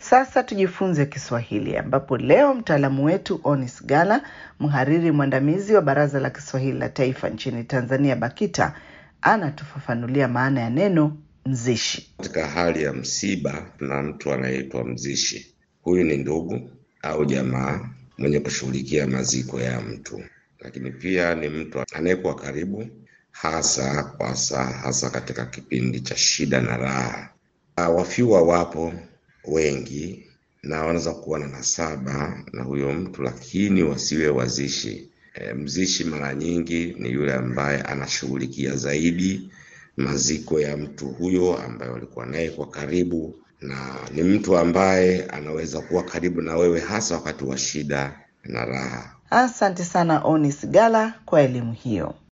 Sasa tujifunze Kiswahili, ambapo leo mtaalamu wetu Onis Gala, mhariri mwandamizi wa Baraza la Kiswahili la Taifa nchini Tanzania, BAKITA, anatufafanulia maana ya neno mzishi. Katika hali ya msiba, na mtu anayeitwa mzishi. Huyu ni ndugu au jamaa mwenye kushughulikia maziko ya mtu, lakini pia ni mtu anayekuwa karibu, hasa kwasa, hasa katika kipindi cha shida na raha. Wafiwa wapo wengi na wanaweza kuwa na nasaba na huyo mtu, lakini wasiwe wazishi. E, mzishi mara nyingi ni yule ambaye anashughulikia zaidi maziko ya mtu huyo ambaye walikuwa naye kwa karibu, na ni mtu ambaye anaweza kuwa karibu na wewe hasa wakati wa shida na raha. Asante sana Onis Gala kwa elimu hiyo.